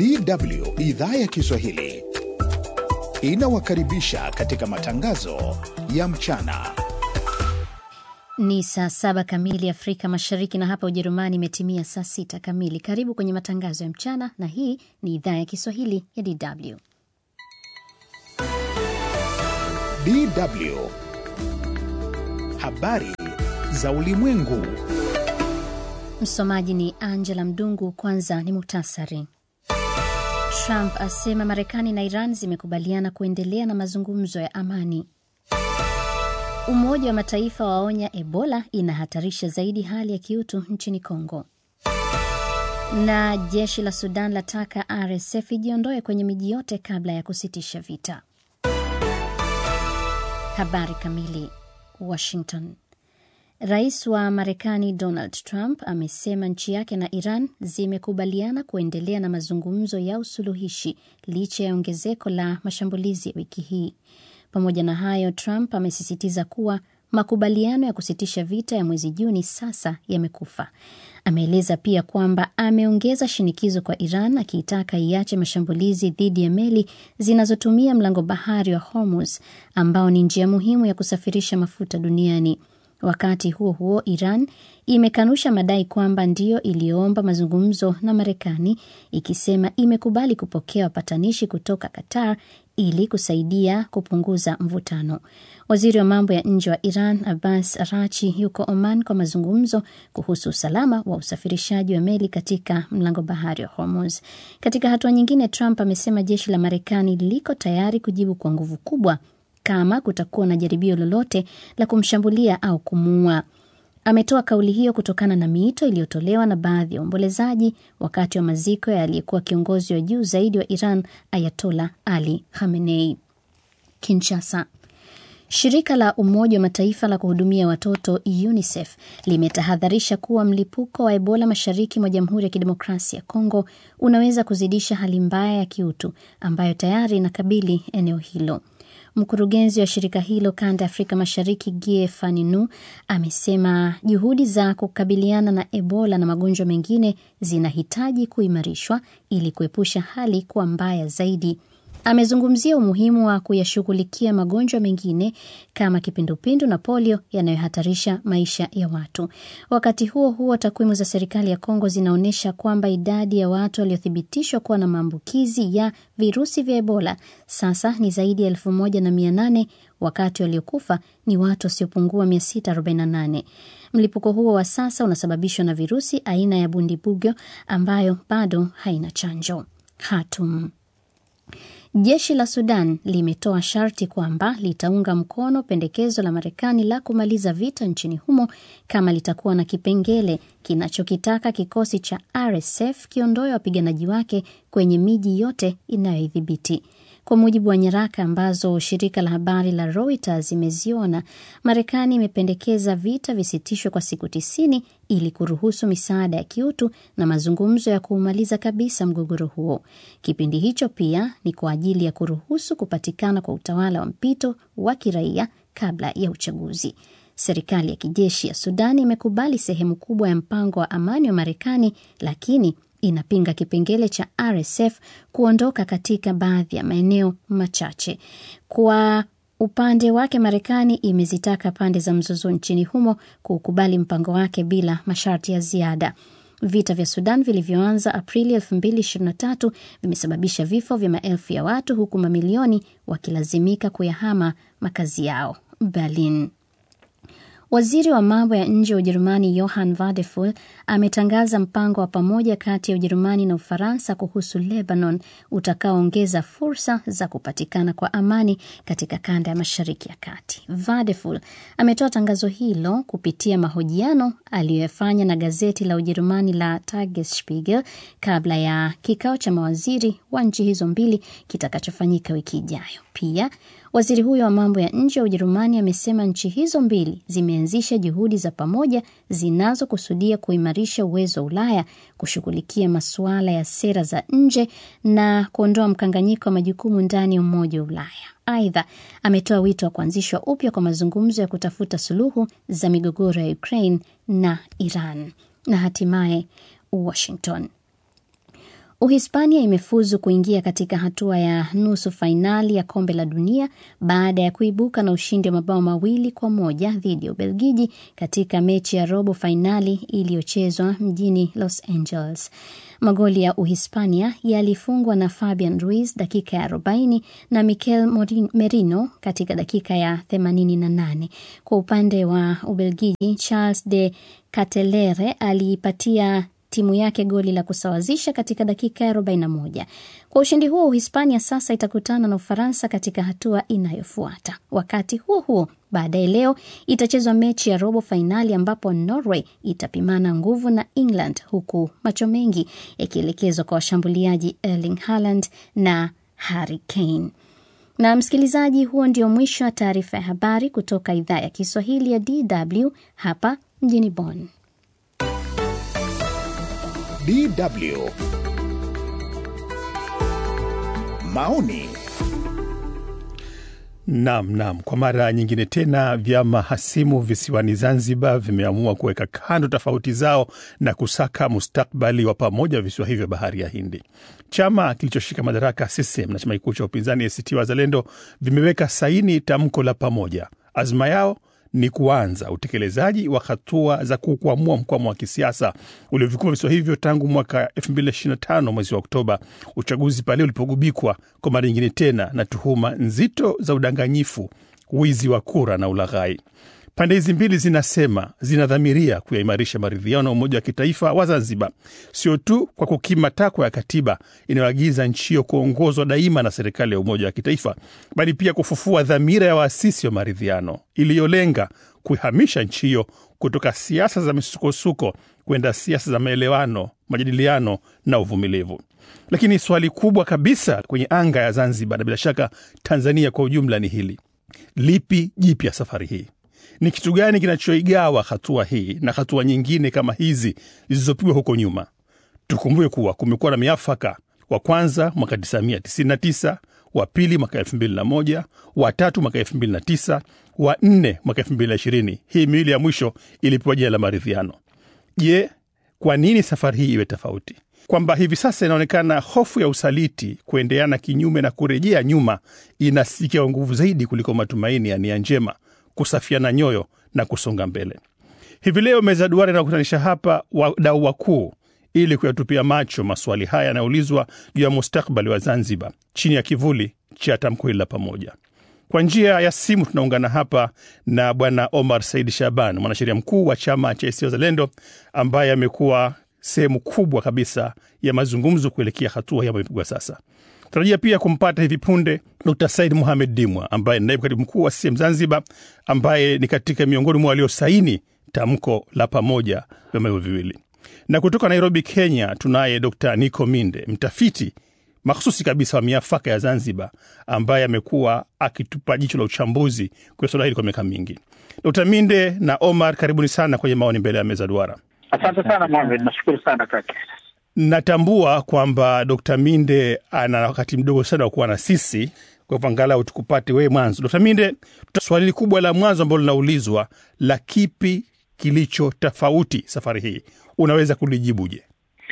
DW idhaa ya Kiswahili inawakaribisha katika matangazo ya mchana. Ni saa saba kamili Afrika Mashariki, na hapa Ujerumani imetimia saa sita kamili. Karibu kwenye matangazo ya mchana, na hii ni idhaa ya Kiswahili ya DW. DW habari za ulimwengu. Msomaji ni Angela Mdungu. Kwanza ni muhtasari. Trump asema Marekani na Iran zimekubaliana kuendelea na mazungumzo ya amani. Umoja wa Mataifa waonya Ebola inahatarisha zaidi hali ya kiutu nchini Kongo. Na jeshi la Sudan lataka RSF ijiondoe kwenye miji yote kabla ya kusitisha vita. Habari kamili. Washington. Rais wa Marekani Donald Trump amesema nchi yake na Iran zimekubaliana kuendelea na mazungumzo ya usuluhishi licha ya ongezeko la mashambulizi ya wiki hii. Pamoja na hayo, Trump amesisitiza kuwa makubaliano ya kusitisha vita ya mwezi Juni sasa yamekufa. Ameeleza pia kwamba ameongeza shinikizo kwa Iran akiitaka iache mashambulizi dhidi ya meli zinazotumia mlango bahari wa Hormuz ambao ni njia muhimu ya kusafirisha mafuta duniani. Wakati huo huo, Iran imekanusha madai kwamba ndiyo iliyoomba mazungumzo na Marekani, ikisema imekubali kupokea wapatanishi kutoka Qatar ili kusaidia kupunguza mvutano. Waziri wa mambo ya nje wa Iran Abbas Arachi yuko Oman kwa mazungumzo kuhusu usalama wa usafirishaji wa meli katika mlango bahari wa Hormuz. Katika hatua nyingine, Trump amesema jeshi la Marekani liko tayari kujibu kwa nguvu kubwa kama kutakuwa na jaribio lolote la kumshambulia au kumuua. Ametoa kauli hiyo kutokana na miito iliyotolewa na baadhi ya waombolezaji wakati wa maziko ya aliyekuwa kiongozi wa juu zaidi wa Iran Ayatola Ali Khamenei. Kinshasa. Shirika la Umoja wa Mataifa la kuhudumia watoto UNICEF limetahadharisha kuwa mlipuko wa Ebola mashariki mwa Jamhuri ya Kidemokrasia ya Kongo unaweza kuzidisha hali mbaya ya kiutu ambayo tayari inakabili eneo hilo. Mkurugenzi wa shirika hilo kanda ya Afrika Mashariki Gie Faninu amesema juhudi za kukabiliana na Ebola na magonjwa mengine zinahitaji kuimarishwa ili kuepusha hali kuwa mbaya zaidi. Amezungumzia umuhimu wa kuyashughulikia magonjwa mengine kama kipindupindu na polio yanayohatarisha maisha ya watu. Wakati huo huo, takwimu za serikali ya Kongo zinaonyesha kwamba idadi ya watu waliothibitishwa kuwa na maambukizi ya virusi vya Ebola sasa ni zaidi ya elfu moja na mia nane wakati waliokufa ni watu wasiopungua 648. Mlipuko huo wa sasa unasababishwa na virusi aina ya Bundibugyo ambayo bado haina chanjo. Khartoum. Jeshi la Sudan limetoa sharti kwamba litaunga mkono pendekezo la Marekani la kumaliza vita nchini humo kama litakuwa na kipengele kinachokitaka kikosi cha RSF kiondoe wapiganaji wake kwenye miji yote inayoidhibiti. Kwa mujibu wa nyaraka ambazo shirika la habari la Reuters imeziona, Marekani imependekeza vita visitishwe kwa siku tisini ili kuruhusu misaada ya kiutu na mazungumzo ya kuumaliza kabisa mgogoro huo. Kipindi hicho pia ni kwa ajili ya kuruhusu kupatikana kwa utawala wa mpito wa kiraia kabla ya uchaguzi. Serikali ya kijeshi ya Sudan imekubali sehemu kubwa ya mpango wa amani wa Marekani, lakini inapinga kipengele cha RSF kuondoka katika baadhi ya maeneo machache. Kwa upande wake, Marekani imezitaka pande za mzozo nchini humo kukubali mpango wake bila masharti ya ziada. Vita vya Sudan vilivyoanza Aprili 2023 vimesababisha vifo vya maelfu ya watu huku mamilioni wakilazimika kuyahama makazi yao. Berlin. Waziri wa mambo ya nje wa Ujerumani Johann Wadephul ametangaza mpango wa pamoja kati ya Ujerumani na Ufaransa kuhusu Lebanon utakaoongeza fursa za kupatikana kwa amani katika kanda ya Mashariki ya Kati. Wadephul ametoa tangazo hilo kupitia mahojiano aliyoyafanya na gazeti la Ujerumani la Tagesspiegel kabla ya kikao cha mawaziri wa nchi hizo mbili kitakachofanyika wiki ijayo. Pia waziri huyo wa mambo ya nje wa Ujerumani amesema nchi hizo mbili zimeanzisha juhudi za pamoja zinazokusudia kuimarisha uwezo wa Ulaya kushughulikia masuala ya sera za nje na kuondoa mkanganyiko wa majukumu ndani ya Umoja wa Ulaya. Aidha, ametoa wito wa kuanzishwa upya kwa mazungumzo ya kutafuta suluhu za migogoro ya Ukraine na Iran. Na hatimaye Washington. Uhispania imefuzu kuingia katika hatua ya nusu fainali ya kombe la dunia baada ya kuibuka na ushindi wa mabao mawili kwa moja dhidi ya Ubelgiji katika mechi ya robo fainali iliyochezwa mjini Los Angeles. Magoli ya Uhispania yalifungwa na Fabian Ruiz dakika ya 40 na Mikel Merino katika dakika ya 88. Kwa upande wa Ubelgiji, Charles de Ketelaere aliipatia timu yake goli la kusawazisha katika dakika ya 41. Kwa ushindi huo, Uhispania sasa itakutana na Ufaransa katika hatua inayofuata. Wakati huo huo, baadaye leo itachezwa mechi ya robo fainali ambapo Norway itapimana nguvu na England, huku macho mengi yakielekezwa kwa washambuliaji Erling Haaland na Harry Kane. Na msikilizaji, huo ndio mwisho wa taarifa ya habari kutoka idhaa ya Kiswahili ya DW hapa mjini Bonn. DW. Maoni. Naam, naam. Kwa mara nyingine tena vyama hasimu visiwani Zanzibar vimeamua kuweka kando tofauti zao na kusaka mustakbali wa pamoja visiwa hivyo bahari ya Hindi. Chama kilichoshika madaraka CCM na chama kikuu cha upinzani ACT Wazalendo vimeweka saini tamko la pamoja. Azma yao ni kuanza utekelezaji wa hatua za kukwamua mkwamo wa kisiasa uliovikuma visiwa hivyo tangu mwaka 2025 mwezi wa Oktoba, uchaguzi pale ulipogubikwa kwa mara nyingine tena na tuhuma nzito za udanganyifu, wizi wa kura na ulaghai. Pande hizi mbili zinasema zinadhamiria kuyaimarisha maridhiano na umoja wa kitaifa wa Zanzibar, sio tu kwa kukima takwa ya katiba inayoagiza nchi hiyo kuongozwa daima na serikali ya umoja wa kitaifa, bali pia kufufua dhamira ya waasisi wa maridhiano iliyolenga kuihamisha nchi hiyo kutoka siasa za misukosuko kwenda siasa za maelewano, majadiliano na uvumilivu. Lakini swali kubwa kabisa kwenye anga ya Zanzibar na bila shaka Tanzania kwa ujumla ni hili: lipi jipya safari hii? Ni kitu gani kinachoigawa hatua hii na hatua nyingine kama hizi zilizopigwa huko nyuma? Tukumbuke kuwa kumekuwa na miafaka, wa kwanza mwaka 1999, wa pili mwaka 2001, wa tatu mwaka 2009, wa nne mwaka 2020. Hii miwili ya mwisho ilipewa jina la maridhiano. Je, kwa nini safari hii iwe tofauti? Kwamba hivi sasa inaonekana hofu ya usaliti, kuendeana kinyume na kurejea nyuma inasikia nguvu zaidi kuliko matumaini ya nia njema kusafiana nyoyo na kusonga mbele. Hivi leo meza duara inakutanisha hapa wadau wakuu ili kuyatupia macho maswali haya yanayoulizwa juu ya mustakbali wa Zanzibar chini ya kivuli cha tamko hili la pamoja. Kwa njia ya simu tunaungana hapa na Bwana Omar Said Shaban, mwanasheria mkuu wa chama cha ACT Wazalendo, ambaye amekuwa sehemu kubwa kabisa ya mazungumzo kuelekea hatua hii ambayo imepigwa sasa. Tunarajia pia kumpata hivi punde Dr Said Muhamed Dimwa ambaye ni naibu katibu mkuu wa CCM Zanzibar, ambaye ni katika miongoni mwa waliosaini tamko la pamoja vyama hivyo viwili. Na kutoka Nairobi, Kenya, tunaye Dr Nico Minde, mtafiti makhususi kabisa wa miafaka ya Zanzibar, ambaye amekuwa akitupa jicho la uchambuzi kwa suala hili kwa miaka mingi. Dr Minde na Omar, karibuni sana kwenye maoni mbele ya meza duara. Asante sana Mohamed, nashukuru sana kaka. Natambua kwamba Dr Minde ana wakati mdogo sana wa kuwa na sisi, kwa hivyo angalau tukupate wewe mwanzo. Dr Minde, swali kubwa la mwanzo ambalo linaulizwa la kipi kilicho tofauti safari hii, unaweza kulijibuje?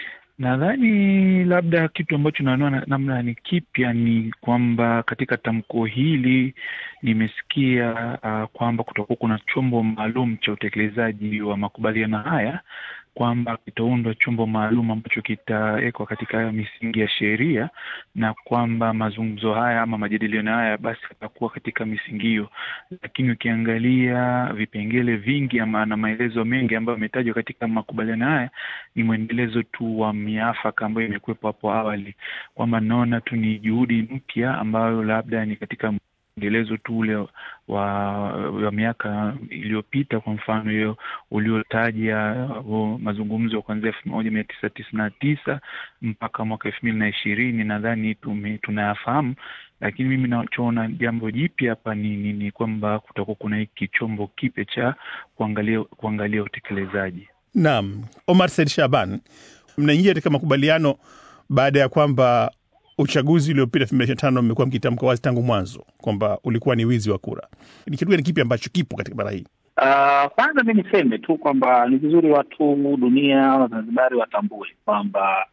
Nadhani labda kitu ambacho naona namna ni kipya ni kwamba katika tamko hili nimesikia uh, kwamba kutakuwa kuna chombo maalum cha utekelezaji wa makubaliano haya kwamba kitaundwa chombo maalum ambacho kitawekwa katika misingi ya sheria na kwamba mazungumzo haya ama majadiliano haya basi yatakuwa katika misingi hiyo. Lakini ukiangalia vipengele vingi ama na maelezo mengi ambayo yametajwa katika makubaliano haya ni mwendelezo tu wa miafaka ambayo imekuwepo hapo awali, kwamba naona tu ni juhudi mpya ambayo labda ni katika mwendelezo tu ule wa, wa miaka iliyopita. Kwa mfano hiyo uliotaja mazungumzo kuanzia elfu moja mia tisa tisini na tisa mpaka mwaka elfu mbili na ishirini nadhani tunayafahamu, lakini mimi nachoona jambo jipya hapa ni, ni, ni kwamba kutakuwa kuna hiki chombo kipya cha kuangalia kuangalia utekelezaji. Naam, Omar Said Shaban, mnaingia katika makubaliano baada ya kwamba uchaguzi uliopita elfu mbili ishirini na tano mmekuwa mkitamka wazi tangu mwanzo kwamba ulikuwa ni wizi wa kura. Ni kitu gani kipi ambacho kipo katika bara hii? Uh, kwanza mi niseme tu kwamba ni vizuri watu dunia Wazanzibari watambue kwamba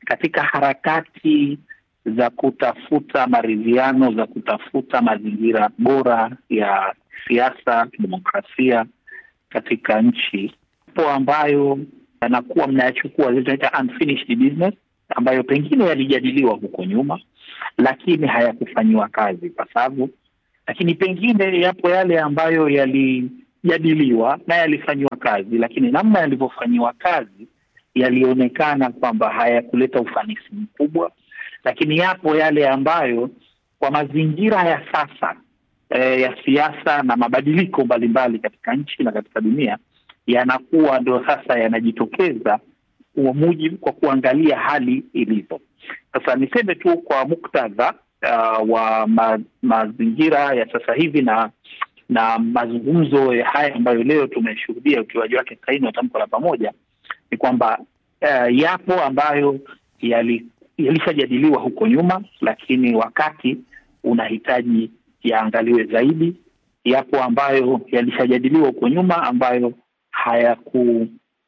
katika harakati za kutafuta maridhiano, za kutafuta mazingira bora ya siasa, demokrasia katika nchi po ambayo yanakuwa mnayachukua zinaita unfinished business ambayo pengine yalijadiliwa huko nyuma, lakini hayakufanyiwa kazi ipasavyo, lakini pengine yapo yale ambayo yalijadiliwa na yalifanyiwa kazi, lakini namna yalivyofanyiwa kazi yalionekana kwamba hayakuleta ufanisi mkubwa, lakini yapo yale ambayo kwa mazingira ya sasa eh, ya siasa na mabadiliko mbalimbali katika nchi na katika dunia yanakuwa ndio sasa yanajitokeza kwa mujibu kwa kuangalia hali ilivyo. Sasa niseme tu kwa muktadha uh, wa ma, mazingira ya sasa hivi na na mazungumzo haya ambayo leo tumeshuhudia ukiwaji wake saini wa tamko la pamoja ni kwamba uh, yapo ambayo yali yalishajadiliwa huko nyuma, lakini wakati unahitaji yaangaliwe zaidi. Yapo ambayo yalishajadiliwa huko nyuma ambayo hayaku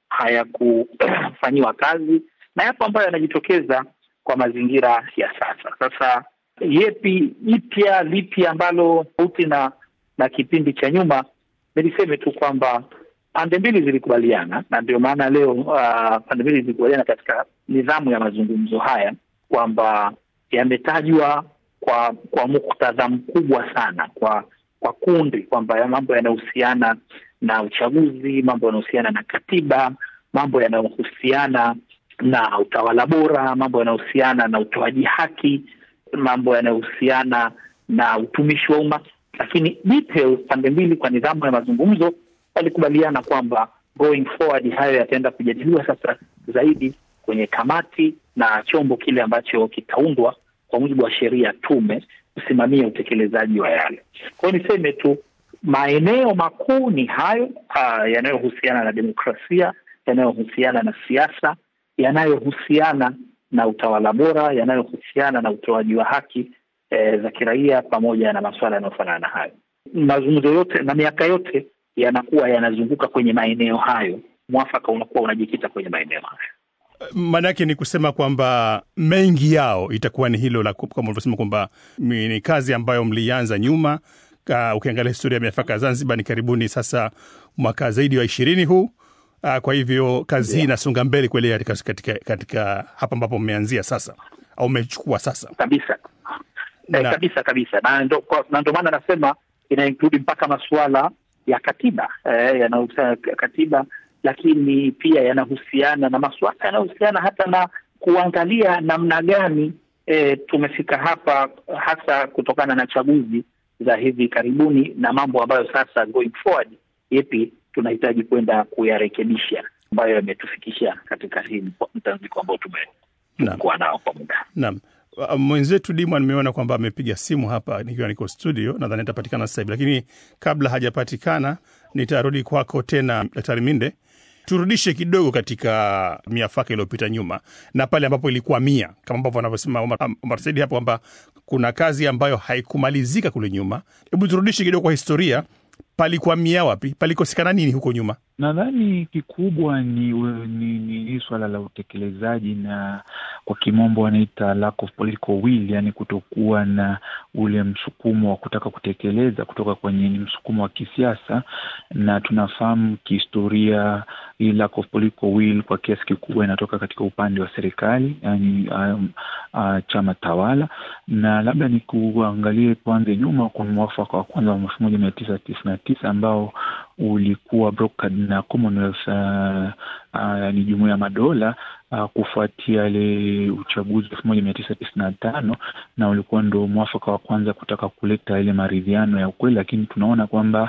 hayakufanyiwa kazi na yapo ambayo yanajitokeza kwa mazingira ya sasa. Sasa yepi jipya lipi ambalo tofauti na na kipindi cha nyuma? Niliseme tu kwamba pande mbili zilikubaliana, na ndio maana leo uh, pande mbili zilikubaliana katika nidhamu ya mazungumzo haya kwamba yametajwa kwa kwa muktadha mkubwa sana, kwa kwa kundi, kwamba ya mambo yanayohusiana na uchaguzi, mambo yanayohusiana na katiba, mambo yanayohusiana na utawala bora, mambo yanayohusiana na utoaji haki, mambo yanayohusiana na utumishi wa umma. Lakini details, pande mbili kwa nidhamu ya mazungumzo walikubaliana kwamba going forward hayo yataenda kujadiliwa sasa zaidi kwenye kamati na chombo kile ambacho kitaundwa kwa mujibu wa sheria, tume kusimamia utekelezaji wa yale. Kwa hiyo niseme tu maeneo makuu ni hayo yanayohusiana na demokrasia, yanayohusiana na siasa, yanayohusiana na utawala bora, yanayohusiana na utoaji wa haki e, za kiraia pamoja na masuala yanayofanana na hayo. Mazungumzo yote na miaka yote yanakuwa yanazunguka kwenye maeneo hayo, mwafaka unakuwa unajikita kwenye maeneo hayo. Maanake ni kusema kwamba mengi yao itakuwa ni hilo la kama ulivyosema kwamba ni kazi ambayo mlianza nyuma. Uh, ukiangalia historia ya mifaka Zanzibar ni karibuni sasa mwaka zaidi wa ishirini huu. Uh, kwa hivyo kazi hii yeah, inasonga mbele kuelekea katika, katika, katika hapa ambapo mmeanzia sasa au mmechukua sasa kabisa na, eh, kabisa kabisa na ndo, na ndo maana nasema ina include mpaka masuala ya katiba eh, yanahusiana katiba lakini pia yanahusiana na masuala yanayohusiana hata na kuangalia namna gani e, tumefika hapa, hasa kutokana na chaguzi za hivi karibuni na mambo ambayo sasa going forward, yepi tunahitaji kwenda kuyarekebisha ambayo yametufikisha katika hii mtanziko ambao tumekuwa nao kwa muda. Naam. Mwenzetu Dimwa nimeona kwamba amepiga simu hapa nikiwa niko studio, nadhani atapatikana sasa hivi, lakini kabla hajapatikana nitarudi kwako tena, Daktari Minde turudishe kidogo katika miafaka iliyopita nyuma na pale ambapo ilikuwa mia, kama ambavyo anavyosema Omar Saidi hapo kwamba kuna kazi ambayo haikumalizika kule nyuma. Hebu turudishe kidogo kwa historia, palikwamia wapi? Palikosekana nini huko nyuma? Nadhani kikubwa ni ni, ni, ni swala la utekelezaji na kwa kimombo wanaita lack of political will, yani kutokuwa na ule msukumo wa kutaka kutekeleza kutoka kwenye ni msukumo wa kisiasa, na tunafahamu kihistoria hii lack of political will kwa kiasi kikubwa inatoka katika upande wa serikali, yani um, uh, chama tawala, na labda ni kuangalie tuanze nyuma kwa mwafaka wa kwanza wa elfu moja mia tisa tisini na tisa ambao ulikuwa brokered na Commonwealth uh, uh, ni jumuiya ya madola uh, kufuatia ile uchaguzi elfu moja mia tisa tisini na tano na ulikuwa ndo mwafaka wa kwanza kutaka kuleta ile maridhiano ya ukweli, lakini tunaona kwamba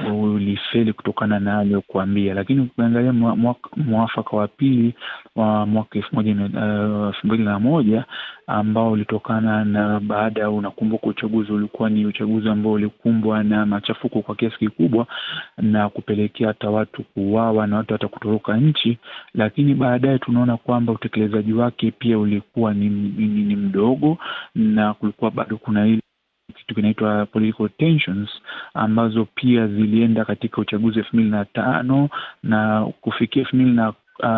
ulifeli kutokana na aliyokuambia. Lakini ukiangalia mwafaka wa pili wa mwaka elfu moja elfu mbili na moja ambao ulitokana na baada ya, unakumbuka uchaguzi ulikuwa ni uchaguzi ambao ulikumbwa na machafuko kwa kiasi kikubwa na kupelekea hata watu kuuawa na watu hata kutoroka nchi, lakini baadaye tunaona kwamba utekelezaji wake pia ulikuwa ni, ni, ni mdogo na kulikuwa bado kuna ile kitu kinaitwa political tensions ambazo pia zilienda katika uchaguzi elfu mbili na tano na kufikia elfu mbili na uh,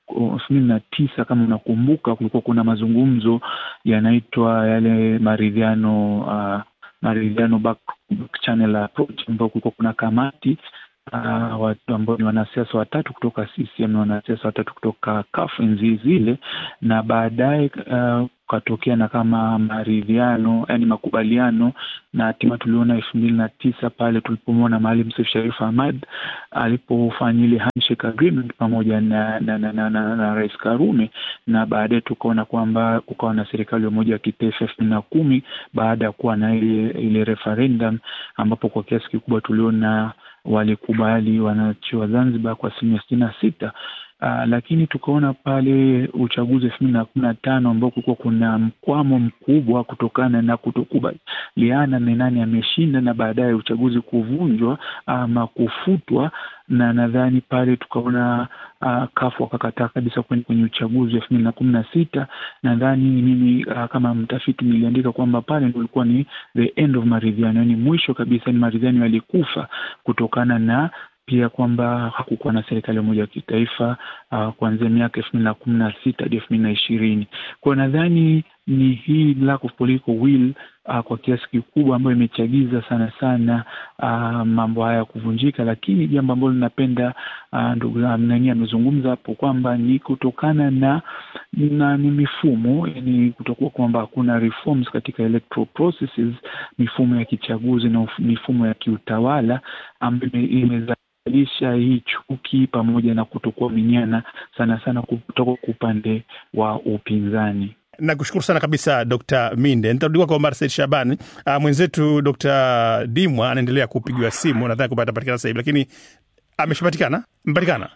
elfu mbili na tisa kama unakumbuka, kulikuwa kuna mazungumzo yanaitwa yale maridhiano uh, maridhiano back channel approach, ambao kulikuwa kuna kamati uh, watu ambao ni wanasiasa watatu kutoka CCM na wanasiasa watatu kutoka CUF enzi zile, na baadaye uh, ukatokea na kama maridhiano, yani makubaliano, na hatima tuliona elfu mbili na tisa pale tulipomwona Maalim Seif Sharif Hamad alipofanya ile handshake agreement pamoja na na, na, na, na, na Rais Karume, na baadaye tukaona kwamba kukawa na serikali ya umoja wa kitaifa elfu mbili na kumi baada ya kuwa na ile ile referendum ambapo kwa kiasi kikubwa tuliona walikubali wananchi wa Zanzibar kwa asilimia sitini na sita. Uh, lakini tukaona pale uchaguzi elfu mbili na kumi na tano ambao kulikuwa kuna mkwamo mkubwa kutokana na kutokubaliana ni nani ameshinda na baadaye uchaguzi kuvunjwa ama kufutwa, na nadhani pale tukaona uh, kafu wakakataa kabisa kwenda kwenye uchaguzi wa elfu mbili na kumi na sita. Nadhani mimi uh, kama mtafiti niliandika kwamba pale ndo ulikuwa ni the end of maridhiano, yani mwisho kabisa, ni maridhiano yalikufa kutokana na pia kwamba hakukuwa na serikali ya umoja wa kitaifa uh, kuanzia miaka elfu mbili na kumi na sita hadi elfu mbili na ishirini kwao. Nadhani ni hii lack of political will uh, kwa kiasi kikubwa ambayo imechagiza sana sana uh, mambo haya kuvunjika, lakini jambo ambalo linapenda uh, ndugu nani amezungumza hapo kwamba ni kutokana na na ni mifumo, yani kutokuwa kwamba hakuna reforms katika electoral processes, mifumo ya kichaguzi na mifumo ya kiutawala ambayo imeza lisha hii chuki pamoja na kutokuaminiana sana sana kutoka kwa upande wa upinzani. Nakushukuru sana kabisa Dr. Minde. Nitarudi kwa Marcel Shaban. Uh, mwenzetu Dr. Dimwa anaendelea kupigiwa simu, nadhani kupata patikana sasa hivi, lakini ameshapatikana, mpatikana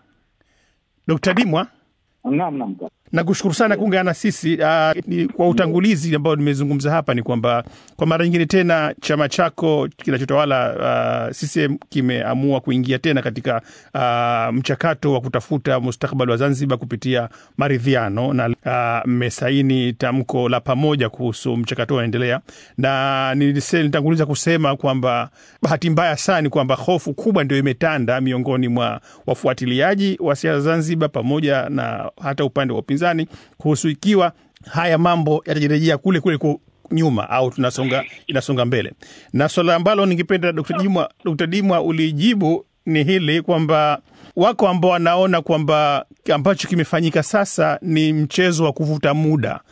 Dr. Dimwa. Naam, naam. Nakushukuru sana kuungana sisi. Uh, ni, kwa utangulizi ambao nimezungumza hapa ni kwamba kwa mara nyingine tena chama chako kinachotawala uh, CCM kimeamua kuingia tena katika uh, mchakato wa kutafuta mustakabali wa Zanzibar kupitia maridhiano na mmesaini uh, tamko la pamoja kuhusu mchakato unaendelea, na nilitanguliza kusema kwamba bahati mbaya sana ni kwamba hofu kubwa ndio imetanda miongoni mwa wafuatiliaji wa siasa Zanzibar pamoja na hata upande wa upinzani kuhusu ikiwa haya mambo yatajirejea kule kule nyuma au tunasonga inasonga mbele. Na swala ambalo ningependa Dkt. Dimwa, Dkt. Dimwa ulijibu ni hili kwamba wako ambao wanaona kwamba ambacho kimefanyika sasa ni mchezo wa kuvuta muda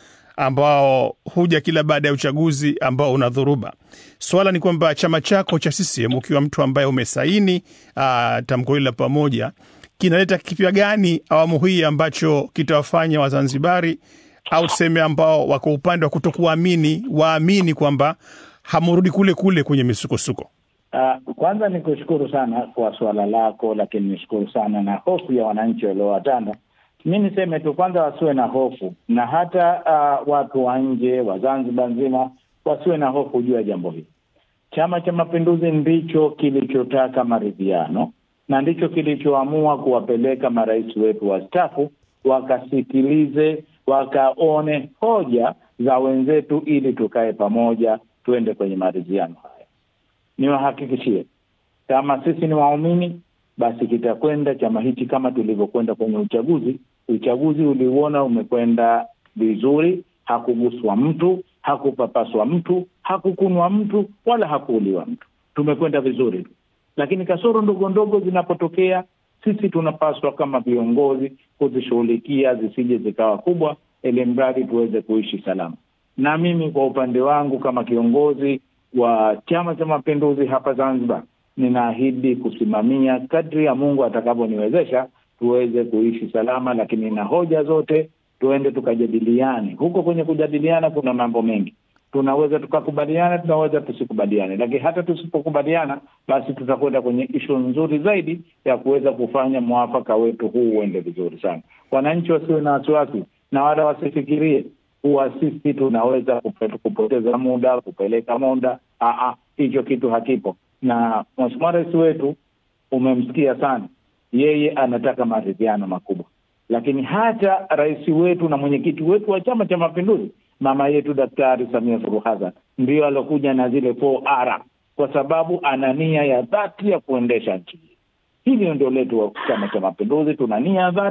ambao huja kila baada ya uchaguzi ambao una dhuruba. Swala ni kwamba chama chako cha CCM ukiwa mtu ambaye umesaini tamko hili la pamoja kinaleta kipya gani awamu hii ambacho kitawafanya Wazanzibari au tuseme ambao wako upande wa kutokuamini waamini kwamba hamurudi kule kule kwenye misukosuko? Uh, kwanza ni kushukuru sana kwa suala lako, lakini nishukuru sana na hofu ya wananchi waliowatanda. Mi niseme tu kwanza, wasiwe na hofu na hata uh, watu wa nje wa Zanzibar nzima wasiwe na hofu juu ya jambo hili. Chama cha Mapinduzi ndicho kilichotaka maridhiano na ndicho kilichoamua kuwapeleka marais wetu wastaafu wakasikilize, wakaone hoja za wenzetu, ili tukae pamoja, tuende kwenye maridhiano haya. Niwahakikishie kama sisi ni waumini, basi kitakwenda chama hichi kama tulivyokwenda kwenye uchaguzi. Uchaguzi uliuona umekwenda vizuri, hakuguswa mtu, hakupapaswa mtu, hakukunwa mtu, wala hakuuliwa mtu. Tumekwenda vizuri tu lakini kasoro ndogo ndogo zinapotokea, sisi tunapaswa kama viongozi kuzishughulikia zisije zikawa kubwa, ili mradi tuweze kuishi salama. Na mimi kwa upande wangu kama kiongozi wa Chama cha Mapinduzi hapa Zanzibar, ninaahidi kusimamia kadri ya Mungu atakavyoniwezesha tuweze kuishi salama, lakini na hoja zote tuende tukajadiliane. Huko kwenye kujadiliana kuna mambo mengi tunaweza tukakubaliana, tunaweza tusikubaliane, lakini hata tusipokubaliana, basi tutakwenda kwenye ishu nzuri zaidi ya kuweza kufanya mwafaka wetu huu uende vizuri sana. Wananchi wasiwe na wasiwasi na wala wasifikirie kuwa sisi tunaweza kupoteza muda kupeleka muda. Hicho kitu hakipo, na Mheshimiwa Rais wetu umemsikia sana, yeye anataka maridhiano makubwa, lakini hata rais wetu na mwenyekiti wetu wa Chama cha Mapinduzi mama yetu Daktari Samia Suluhu Hassan ndiyo alokuja na zile 4R kwa sababu ana nia ya dhati ya kuendesha nchi hii. Hili ndio letu wa Chama cha Mapinduzi, tuna nia ya dhati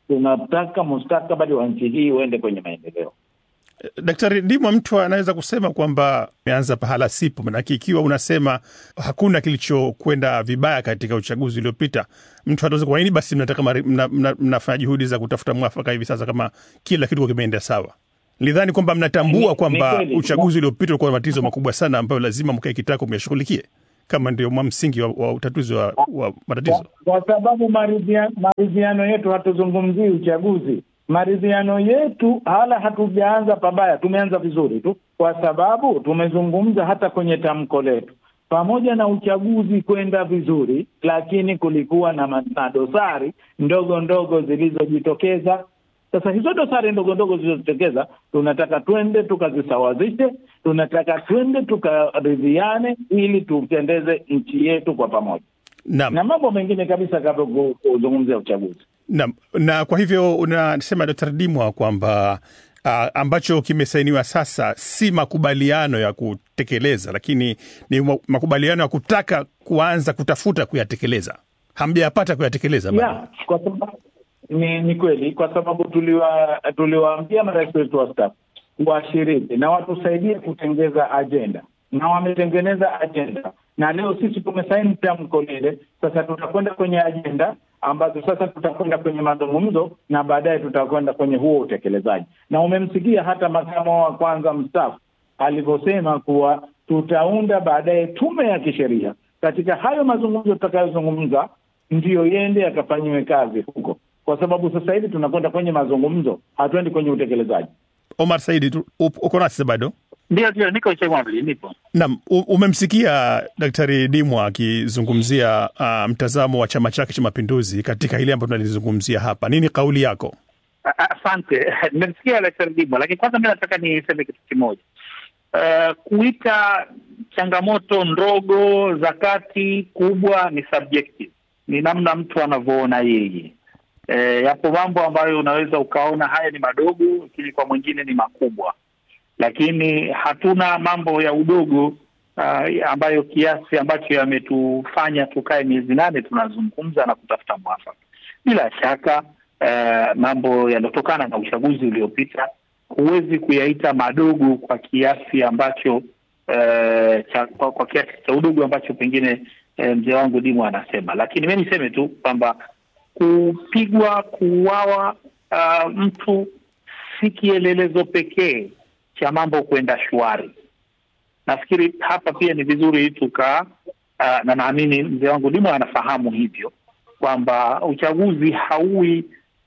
tunataka mustakabali wa nchi hii uende kwenye maendeleo. Daktari Dimwa, mtu anaweza kusema kwamba ameanza pahala sipo, manake ikiwa unasema hakuna kilichokwenda vibaya katika uchaguzi uliopita, mtu ataweza kwa nini basi mnataka mari- mna, mna, mnafanya juhudi za kutafuta mwafaka hivi sasa kama kila kitu kimeenda sawa? Nilidhani kwamba mnatambua Ni- kwamba ni kweli. uchaguzi uliopita ulikuwa na matatizo makubwa sana ambayo lazima mkae kitako myashughulikie kama ndio mwa msingi wa, wa utatuzi wa, wa matatizo. kwa sababu maridhia- maridhiano yetu hatuzungumzii uchaguzi. Maridhiano yetu hala hatujaanza pabaya, tumeanza vizuri tu, kwa sababu tumezungumza hata kwenye tamko letu, pamoja na uchaguzi kwenda vizuri, lakini kulikuwa na ma- na dosari ndogo ndogo zilizojitokeza. Sasa hizo dosari ndogo ndogo zilizojitokeza, tunataka twende tukazisawazishe, tunataka twende tukaridhiane, ili tutendeze nchi yetu kwa pamoja Naam. na mambo mengine kabisa kabla ku- kuzungumzia uchaguzi. Na, na kwa hivyo unasema Dkt. Dimwa kwamba uh, ambacho kimesainiwa sasa si makubaliano ya kutekeleza, lakini ni ma- makubaliano ya kutaka kuanza kutafuta kuyatekeleza. Hamjayapata kuyatekeleza bado. Ya, kwa sababu ni, ni kweli kwa sababu tuliwa tuliwaambia marais wetu wastaafu washiriki na watusaidie kutengeza ajenda na wametengeneza ajenda na leo sisi tumesaini tamko lile. Sasa tutakwenda kwenye ajenda ambazo sasa tutakwenda kwenye mazungumzo na baadaye tutakwenda kwenye huo utekelezaji. Na umemsikia hata makamu wa kwanza mstaafu alivyosema kuwa tutaunda baadaye tume ya kisheria katika hayo mazungumzo tutakayozungumza, ndiyo yende yakafanyiwe kazi huko, kwa sababu sasa hivi tunakwenda kwenye mazungumzo, hatuendi kwenye utekelezaji. Omar Saidi, tu- up- uko nasi bado? Ndio, ndio, niko Chemwambili, nipo. Naam, u- umemsikia Daktari Dimwa akizungumzia uh, mtazamo wa chama chake cha Mapinduzi katika hili ambalo tunalizungumzia hapa. Nini kauli yako? A- a- Asante, nimesikia Daktari Dimwa, lakini kwanza mi nataka niseme kitu kimoja. Uh, kuita changamoto ndogo za kati kubwa ni subjective, ni namna mtu anavyoona yeye. Eh, yapo mambo ambayo unaweza ukaona haya ni madogo, lakini kwa mwingine ni makubwa, lakini hatuna mambo ya udogo uh, ambayo kiasi ambacho yametufanya tukae miezi nane tunazungumza na kutafuta mwafaka. Bila shaka uh, mambo yanayotokana na uchaguzi uliopita huwezi kuyaita madogo kwa kiasi ambacho uh, cha, kwa, kwa kiasi cha udogo ambacho pengine eh, mzee wangu Dimu anasema, lakini mi niseme tu kwamba kupigwa, kuuawa uh, mtu si kielelezo pekee cha mambo kwenda shwari. Nafikiri hapa pia ni vizuri tuka uh, na naamini mzee wangu Dimo anafahamu hivyo kwamba uchaguzi hauwi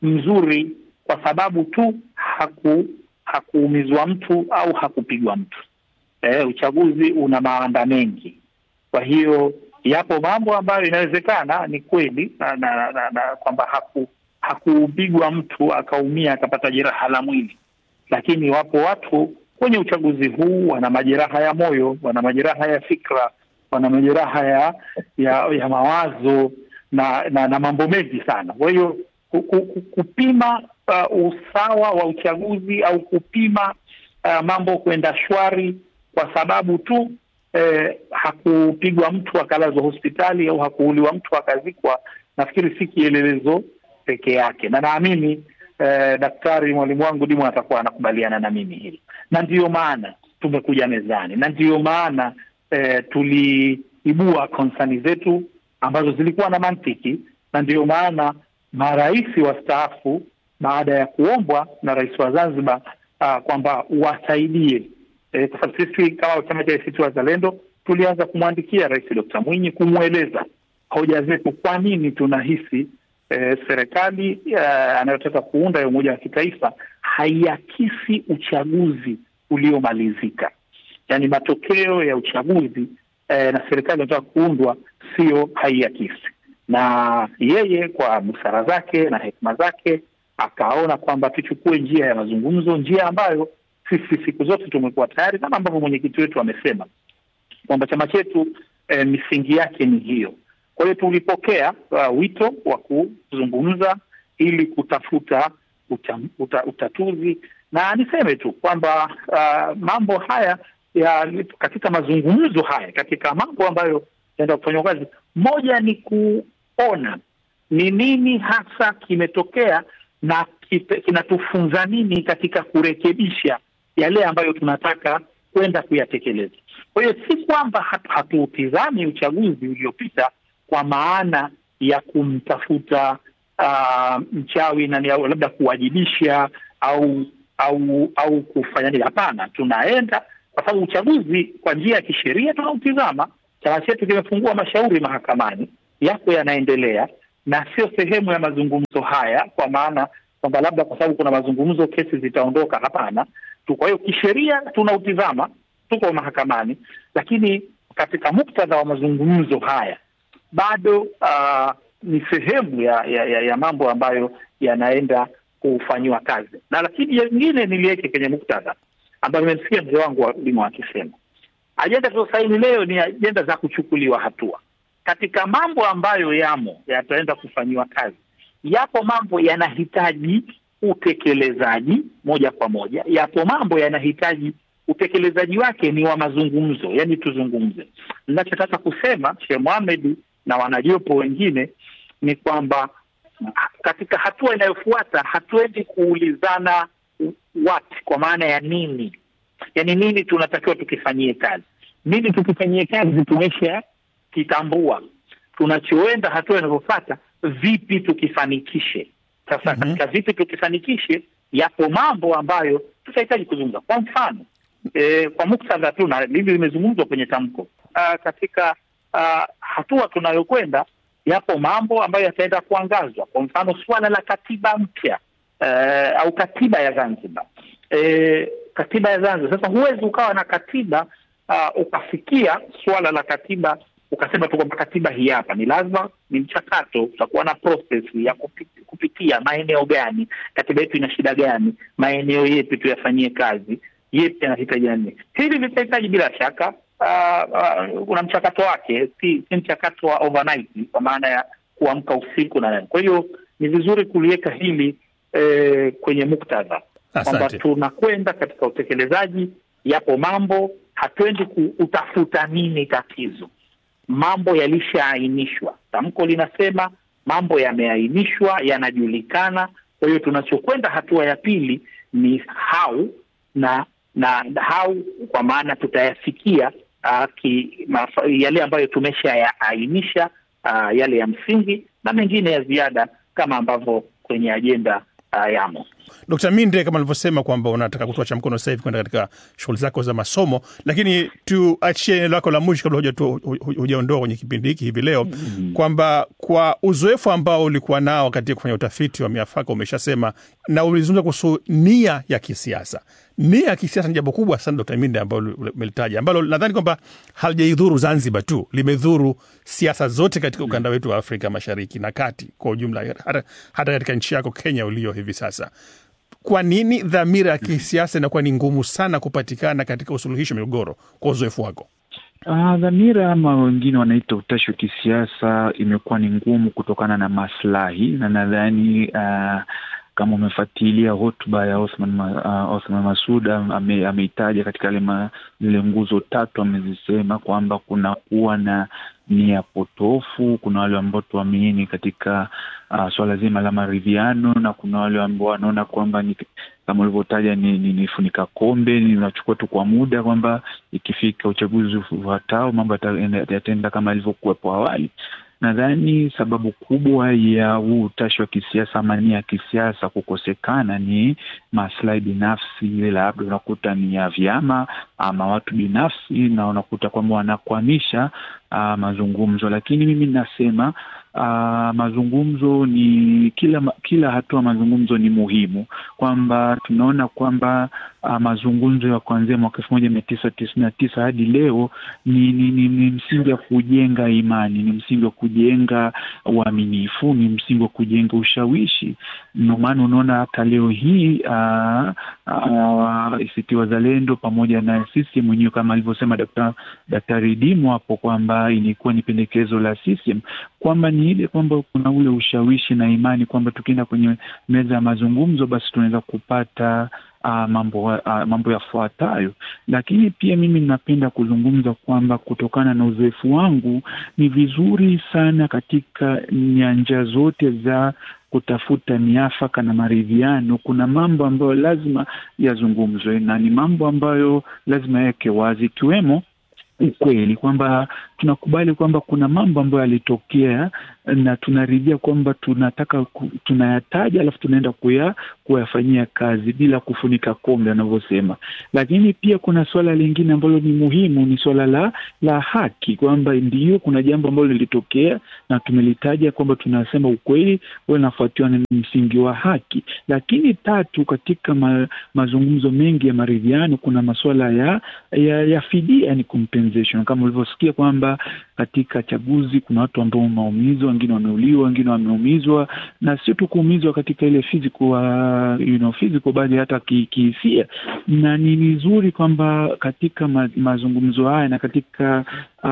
mzuri kwa sababu tu haku hakuumizwa mtu au hakupigwa mtu. Eh, uchaguzi una mawanda mengi, kwa hiyo yapo mambo ambayo inawezekana ni kweli na, na, na, na kwamba haku hakupigwa mtu akaumia akapata jeraha la mwili, lakini wapo watu kwenye uchaguzi huu wana majeraha ya moyo, wana majeraha ya fikra, wana majeraha ya ya, ya mawazo na, na na mambo mengi sana. Kwa hiyo ku- ku- ku- kupima uh, usawa wa uchaguzi au kupima uh, mambo kwenda shwari kwa sababu tu eh, hakupigwa mtu akalazwa hospitali au hakuuliwa mtu akazikwa, nafikiri si kielelezo peke yake, na naamini eh, daktari mwalimu wangu Dimo atakuwa anakubaliana na mimi hili, na ndiyo maana tumekuja mezani, na ndiyo maana eh, tuliibua konsani zetu ambazo zilikuwa na mantiki, na ndiyo maana marais wastaafu baada ya kuombwa na rais wa Zanzibar uh, kwamba wasaidie eh, kwa sababu sisi kama chama cha ACT Wazalendo tulianza kumwandikia Rais Dr. Mwinyi kumweleza hoja zetu, kwa nini tunahisi eh, serikali eh, anayotaka kuunda ya umoja wa kitaifa haiakisi uchaguzi uliomalizika, yaani matokeo ya uchaguzi eh, na serikali inataka kuundwa sio haiakisi. Na yeye kwa busara zake na hekima zake akaona kwamba tuchukue njia ya mazungumzo, njia ambayo sisi siku zote tumekuwa tayari, kama ambavyo mwenyekiti wetu amesema kwamba chama chetu eh, misingi yake ni hiyo. Kwa hiyo tulipokea uh, wito wa kuzungumza ili kutafuta uta, uta, utatuzi, na niseme tu kwamba uh, mambo haya ya katika mazungumzo haya, katika mambo ambayo yanaenda kufanywa kazi, moja ni kuona ni nini hasa kimetokea na kite- kinatufunza nini katika kurekebisha yale ambayo tunataka kwenda kuyatekeleza. Kwa hiyo si kwamba hatu- hatuutizami uchaguzi uliopita kwa maana ya kumtafuta uh, mchawi na ni- au labda kuwajibisha au au au kufanya nini. Hapana, tunaenda kwa sababu uchaguzi kwa njia ya kisheria tunautizama. Chama chetu kimefungua mashauri mahakamani, yako yanaendelea na sio sehemu ya mazungumzo haya, kwa maana kwamba labda kwa sababu kuna mazungumzo kesi zitaondoka. Hapana tu. Kwa hiyo kisheria tunautizama, tuko mahakamani, lakini katika muktadha wa mazungumzo haya bado uh, ni sehemu ya, ya, ya, ya mambo ambayo yanaenda kufanyiwa kazi, na lakini yengine niliweke kwenye muktadha ambayo nimemsikia mzee wangu wa Limo akisema ajenda tulizosaini leo ni ajenda za kuchukuliwa hatua katika mambo ambayo yamo yataenda kufanyiwa kazi. Yapo mambo yanahitaji utekelezaji moja kwa moja, yapo mambo yanahitaji utekelezaji wake ni wa mazungumzo, yani tuzungumze. Ninachotaka kusema Sheikh Mohamed na wanajopo wengine ni kwamba katika hatua inayofuata hatuendi kuulizana what, kwa maana ya nini, yani nini tunatakiwa tukifanyie kazi, nini tukifanyie kazi tumesha kitambua. Tunachoenda hatua inayofuata, vipi tukifanikishe. Sasa Mhm. katika vipi tukifanikishe, yapo mambo ambayo tutahitaji kuzungumza. Kwa mfano e, kwa muktadha tu na hili limezungumzwa kwenye tamko Ah, katika ah, hatua tunayokwenda, yapo mambo ambayo yataenda kuangazwa. Kwa mfano suala la katiba mpya eh, au katiba ya Zanzibar eh, katiba ya Zanzibar. Sasa huwezi ukawa na katiba ah, ukafikia suala la katiba ukasema tu kwamba katiba hii hapa. Ni lazima ni mchakato, utakuwa na process ya kupi- kupitia maeneo gani, katiba yetu ina shida gani, maeneo yepi tuyafanyie kazi, yepi yanahitaji nini. Hili litahitaji bila shaka ah, ah, kuna mchakato wake, si, si mchakato wa overnight kwa maana ya kuamka usiku na nini. Kwa hiyo ni vizuri kuliweka hili eh, kwenye muktadha kwamba Asante. tunakwenda katika utekelezaji. Yapo mambo hatuendi kutafuta nini tatizo, mambo yalishaainishwa. Tamko linasema mambo yameainishwa, yanajulikana. Kwa hiyo tunachokwenda hatua ya pili ni how na na how, kwa maana tutayafikia uh, ki, mafa, yale ambayo tumeshayaainisha uh, yale ya msingi na mengine ya ziada kama ambavyo kwenye ajenda uh, yamo. Dkt. Minde, kama alivyosema kwamba unataka kutuacha mkono sasa hivi kwenda katika shughuli zako za masomo, lakini tuachie neno lako la mwisho kabla huja- hu- hu- hujaondoa kwenye kipindi hiki hivi leo kwamba kwa uzoefu ambao ulikuwa nao katika kufanya utafiti wa miafaka, umeshasema na ulizungumza kuhusu nia ya kisiasa. Nia ya kisiasa ni jambo kubwa sana, Dkt. Minde, ambalo umelitaja, ambalo nadhani kwamba halijaidhuru Zanzibar tu, limedhuru siasa zote katika ukanda wetu wa Afrika Mashariki na Kati kwa ujumla, hata, hata katika nchi yako Kenya ulio hivi sasa. Kwa nini dhamira ya kisiasa inakuwa ni ngumu sana kupatikana katika usuluhishi wa migogoro kwa uzoefu wako? Ah, dhamira ama wengine wanaita utashi wa kisiasa imekuwa ni ngumu kutokana na maslahi, na nadhani ah, kama umefuatilia hotuba ya Othman, Ma- ah, Othman Masud am- ame- ameitaja katika yale ma- zile nguzo tatu amezisema kwamba kuna kuwa na nia potofu, kuna wale ambao tuamini katika uh, swala zima la maridhiano, na kuna wale ambao wanaona kwamba ni kama ulivyotaja ni, ni, ni funika kombe, ninachukua tu kwa muda kwamba ikifika uchaguzi ufuatao mambo yata- yataenda kama ilivyokuwepo awali. Nadhani sababu kubwa ya huu utashi wa kisiasa ama nia ya kisiasa kukosekana ni maslahi binafsi, ile labda unakuta ni ya vyama ama watu binafsi, na unakuta kwamba wanakwamisha uh, mazungumzo. Lakini mimi nasema uh, mazungumzo ni kila kila hatua mazungumzo ni muhimu, kwamba tunaona kwamba uh, mazungumzo ya kuanzia mwaka elfu moja mia tisa tisini na tisa hadi leo ni, ni, ni, ni msingi wa kujenga imani, ni msingi wa kujenga uaminifu, ni msingi wa kujenga ushawishi. Ndio maana unaona hata leo hii uh, uh, ACT Wazalendo pamoja na CCM mwenyewe kama alivyosema Daktari Daktari Dimu hapo kwamba ilikuwa ni pendekezo la CCM kwamba ni ile kwamba kuna ule ushawishi na imani kwamba tukienda kwenye meza ya mazungumzo basi tunaweza kupata uh, mambo uh, mambo yafuatayo. Lakini pia mimi ninapenda kuzungumza kwamba kutokana na uzoefu wangu ni vizuri sana katika nyanja zote za kutafuta miafaka na maridhiano, kuna mambo ambayo lazima yazungumzwe na ni mambo ambayo lazima yaweke wazi, ikiwemo ukweli kwamba tunakubali kwamba kuna mambo ambayo yalitokea na tunaridhia kwamba tunataka ku, tunayataja alafu tunaenda kuya kuyafanyia kazi bila kufunika kombe anavyosema. Lakini pia kuna suala lingine ambalo ni muhimu, ni suala la la haki, kwamba ndiyo kuna jambo ambalo lilitokea na tumelitaja kwamba tunasema ukweli unafuatiwa na msingi wa haki. Lakini tatu, katika ma, mazungumzo mengi ya maridhiano kuna masuala ya ya, ya fidia, yani compensation, kama ulivyosikia kwamba katika chaguzi kuna watu ambao wameumizwa, wengine wameuliwa, wengine wameumizwa, na sio tu kuumizwa katika ile physical, uh, you know, physical bali hata kihisia, na ni vizuri kwamba katika ma, mazungumzo haya na katika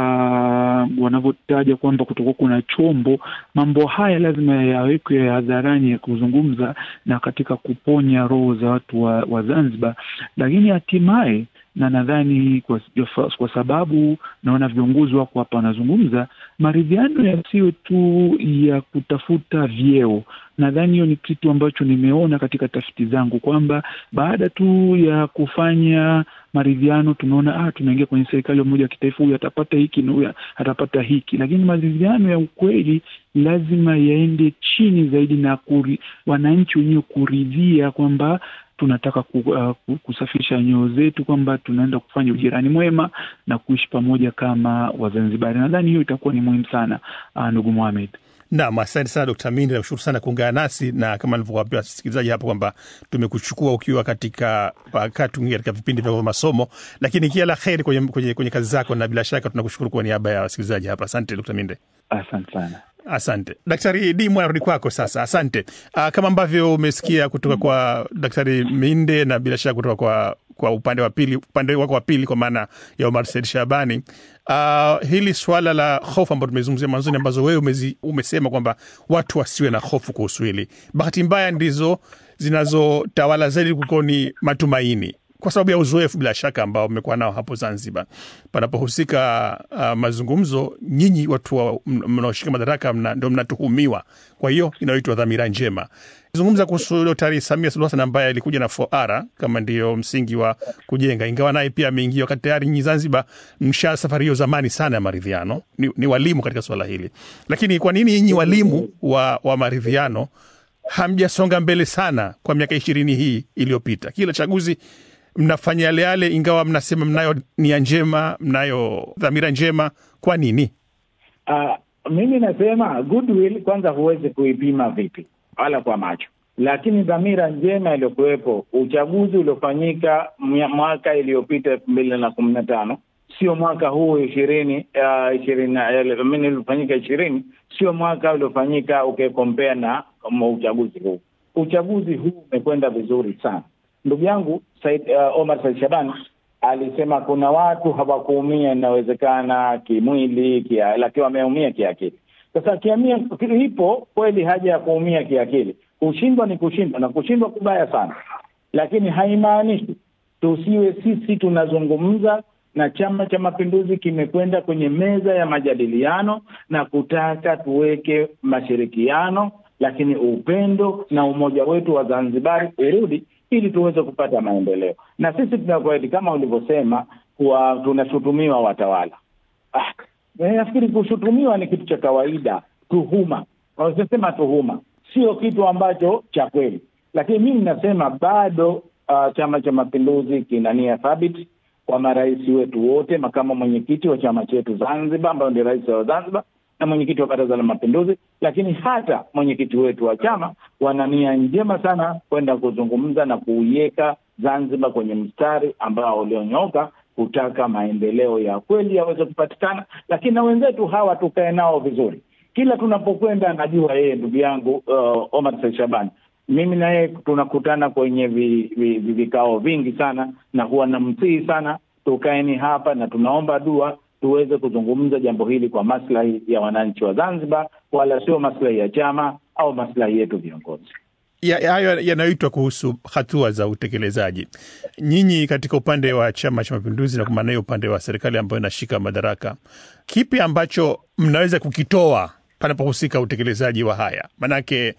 uh, wanavyotaja kwamba kutokuwa kuna chombo, mambo haya lazima yawekwe hadharani ya kuzungumza na katika kuponya roho za watu wa, wa Zanzibar, lakini hatimaye na nadhani kwa, kwa sababu naona viongozi wako hapa wanazungumza, maridhiano yasiyo tu ya kutafuta vyeo. Nadhani hiyo ni kitu ambacho nimeona katika tafiti zangu kwamba baada tu ya kufanya maridhiano tumeona ah, tunaingia kwenye serikali ya umoja wa kitaifa, huyu atapata hiki na huyu atapata hiki, lakini maridhiano ya ukweli lazima yaende chini zaidi na kuri, wananchi wenyewe kuridhia kwamba tunataka ku, uh, kusafisha nyoyo zetu kwamba tunaenda kufanya ujirani mwema na kuishi pamoja kama Wazanzibari. Nadhani hiyo itakuwa ni muhimu sana, uh, ndugu Mohamed. Naam, asante sana Dkt. Mindi, nakushukuru sana kuungana nasi, na kama nilivyowaambia wasikilizaji hapo kwamba tumekuchukua ukiwa katika wakati mwingine katika vipindi vya masomo, lakini kila la heri kwenye, kwenye, kwenye kazi zako, na bila shaka tunakushukuru kwa niaba ya wasikilizaji hapa. Asante Dkt. Minde. Asante sana. Asante Daktari Dimwa, narudi kwako sasa. Asante. Aa, kama ambavyo umesikia kutoka kwa Daktari Minde na bila shaka kutoka kwa kwa upande wa pili, upande wako wa pili, kwa maana ya Omar Said Shabani, uh, hili swala la hofu ambalo tumezungumzia mwanzoni, ambazo wewe umezi, umesema kwamba watu wasiwe na hofu kuhusu hili, bahati mbaya ndizo zinazotawala zaidi kuliko ni matumaini kwa sababu ya uzoefu bila shaka ambao mmekuwa nao hapo Zanzibar. Panapohusika uh, mazungumzo, nyinyi watu mnaoshika madaraka mna, ndo mnatuhumiwa. Kwa hiyo inayoitwa dhamira njema. Zungumza kuhusu Daktari Samia Suluhu Hassan ambaye alikuja na 4R kama ndiyo msingi wa kujenga, ingawa naye pia ameingia wakati tayari nyinyi Zanzibar msha safari hiyo zamani sana ya maridhiano, ni, ni walimu katika swala hili. Lakini kwa nini nyinyi walimu wa, wa maridhiano hamjasonga mbele sana kwa miaka ishirini hii iliyopita? Kila chaguzi mnafanya yale yale, ingawa mnasema mnayo nia njema, mnayo dhamira njema. Kwa nini? Uh, mimi nasema goodwill kwanza huwezi kuipima vipi wala kwa macho, lakini dhamira njema iliyokuwepo, uchaguzi uliofanyika mwaka iliyopita elfu mbili na kumi na tano sio mwaka huu ishirini ishirini ilifanyika ishirini, sio mwaka uliofanyika ukikompea na uchaguzi huu. Uchaguzi huu umekwenda vizuri sana. Ndugu yangu Said, uh, Omar Said Shabani alisema kuna watu hawakuumia, inawezekana kimwili kia, lakini wameumia kiakili. Sasa kiamia ipo kweli haja ya kuumia kiakili. Kushindwa ni kushindwa na kushindwa kubaya sana, lakini haimaanishi tusiwe sisi tunazungumza na Chama cha Mapinduzi kimekwenda kwenye meza ya majadiliano na kutaka tuweke mashirikiano, lakini upendo na umoja wetu wa Zanzibari urudi ili tuweze kupata maendeleo. Na sisi tunakweli, kama ulivyosema, kuwa tunashutumiwa watawala. Ah, nafikiri kushutumiwa ni kitu cha kawaida. Tuhuma, wanasema tuhuma sio kitu ambacho cha kweli, lakini mimi nasema bado uh, Chama cha Mapinduzi kina nia thabiti kwa marais wetu wote, makamu mwenyekiti wa chama chetu Zanzibar ambayo ndio rais wa Zanzibar na mwenyekiti wa Baraza la Mapinduzi, lakini hata mwenyekiti wetu wa chama wana nia njema sana kwenda kuzungumza na kuiweka Zanzibar kwenye mstari ambao ulionyooka kutaka maendeleo ya kweli yaweze kupatikana, lakini na wenzetu hawa tukae nao vizuri. Kila tunapokwenda, najua yeye ndugu yangu uh, Omar Said Shabani, mimi na yeye tunakutana kwenye vi, vi, vi, vikao vingi sana, na huwa namsihi sana tukaeni hapa na tunaomba dua tuweze kuzungumza jambo hili kwa maslahi ya wananchi wa Zanzibar, wala sio maslahi ya chama au maslahi yetu viongozi. Hayo ya, yanayoitwa kuhusu hatua za utekelezaji. Nyinyi katika upande wa Chama cha Mapinduzi na kwa maana hiyo upande wa serikali ambayo inashika madaraka, kipi ambacho mnaweza kukitoa panapohusika utekelezaji wa haya? Manake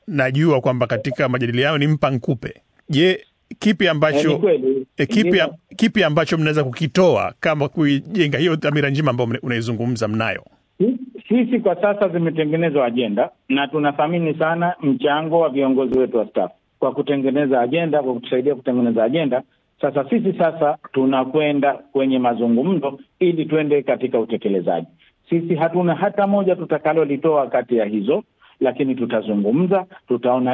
najua kwamba katika majadiliano ni mpa nkupe. Je, kipi ambacho Eh, ni kweli. e, kipi, Ndio. kipi ambacho mnaweza kukitoa kama kuijenga hiyo dhamira njema ambayo mna- unaizungumza mnayo? Sisi kwa sasa zimetengenezwa ajenda na tunathamini sana mchango wa viongozi wetu wa staff kwa kutengeneza ajenda, kwa kutusaidia kutengeneza ajenda. Sasa sisi sasa tunakwenda kwenye mazungumzo ili tuende katika utekelezaji. Sisi hatuna hata moja tutakalolitoa kati ya hizo, lakini tutazungumza, tutaona